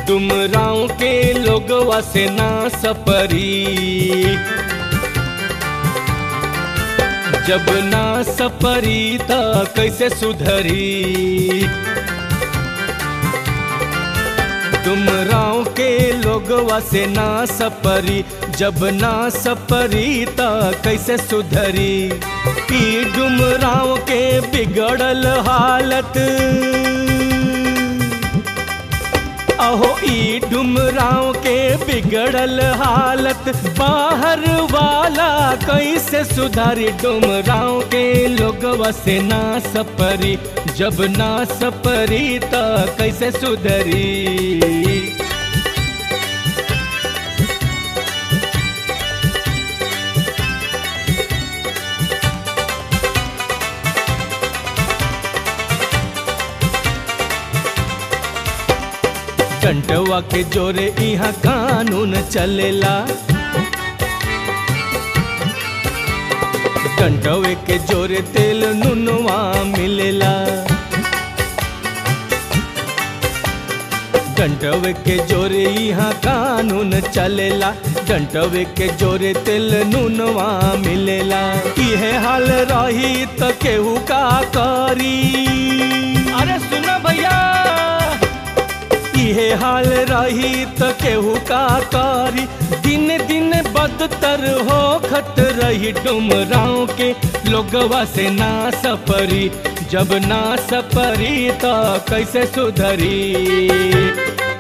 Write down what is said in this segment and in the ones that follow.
डुमराव के लोगवा से ना सपरी जब ना सपरी त कैसे सुधरी डुमराव के लोगवा से ना सपरी जब ना सपरी त कैसे सुधरी ई डुमराव के बिगड़ल हालत अहो ई डुमराव के बिगड़ल हालत बाहर वाला कैसे सुधारी डुमराव के लोगवा से ना सपरी जब ना सपरी त कैसे सुधरी कंटवा के जोरे यहाँ कानून चलेला कंटवे के जोरे तेल नुनवा मिलेला डंटवे के जोरे यहाँ कानून चलेला डंटवे के जोरे तेल नुनवा मिलेला इहे हाल रही त केहू का करी अरे सुना भैया इहे हाल रही त केहू का करी दिन दिन बदतर हो खत रही डुमराव के लोगवा से ना सपरी जब ना सपरी त कैसे सुधरी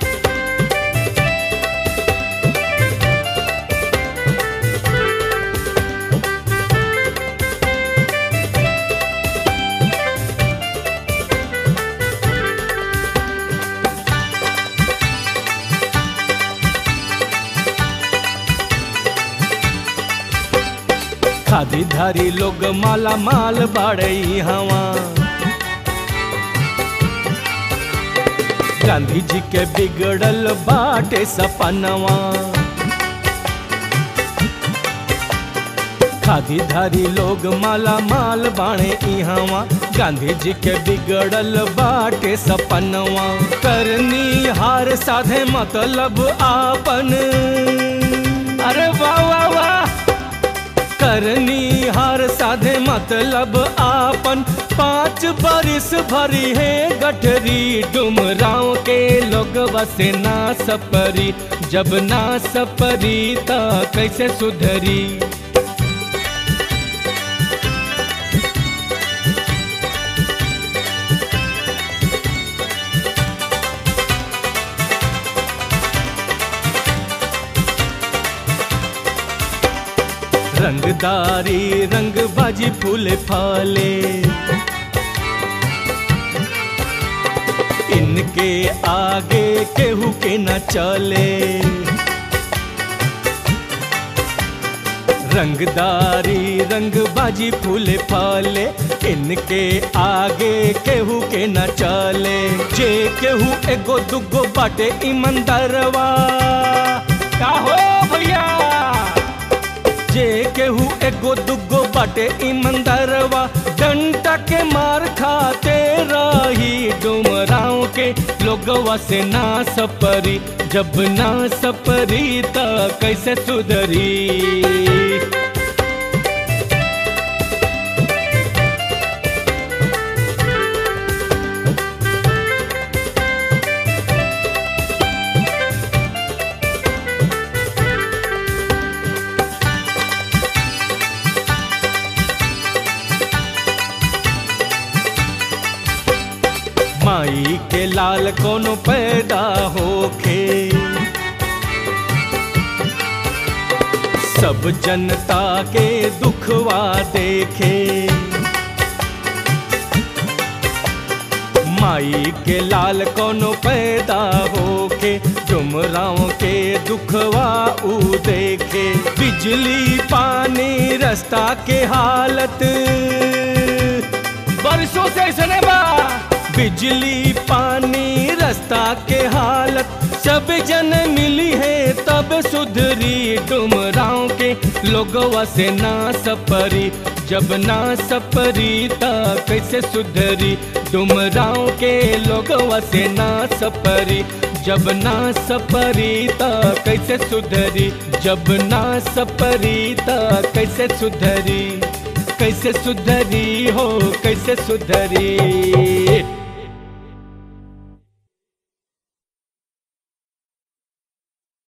खादी धारी लोग माला माल बाड़ई हवा गांधी जी के बिगड़ल बाटे सपनवा खादी धारी लोग माला माल बाणे इहवा गांधी जी के बिगड़ल बाटे सपनवा करनी हार साधे मतलब आपन अरे वाह वाह वाह करनी हार साधे मतलब आपन पाँच बरिस भरी है गठरी डुमराव के लोग बसे ना सपरी जब ना सपरी त कैसे सुधरी रंगदारी रंग बाजी फूल फाले इनके आगे केहू के न चले रंगदारी रंग बाजी फूल फाले इनके आगे केहू के न चले जे केहू एगो दुगो बाटे ईमानदारवा का हो भैया जे केहू एगो दुगो बाटे ईमानदारवा डंटा के मार खाते रही डुमराव के लोगवा से ना सपरी जब ना सपरी त कैसे सुधरी माई के लाल कोनो पैदा होखे सब जनता के दुखवा देखे माई के लाल कोनो पैदा होके डुमराव के दुखवा ऊ देखे बिजली पानी रास्ता के हालत बरसों से ऐसने बा बिजली पानी रास्ता के हालत सब जन मिली है तब सुधरी डुमराव के लोगवा से ना सपरी जब ना सपरी त कैसे सुधरी डुमराव के लोगवा से ना सपरी जब ना सपरी त कैसे सुधरी जब ना सपरी त कैसे सुधरी कैसे सुधरी हो कैसे सुधरी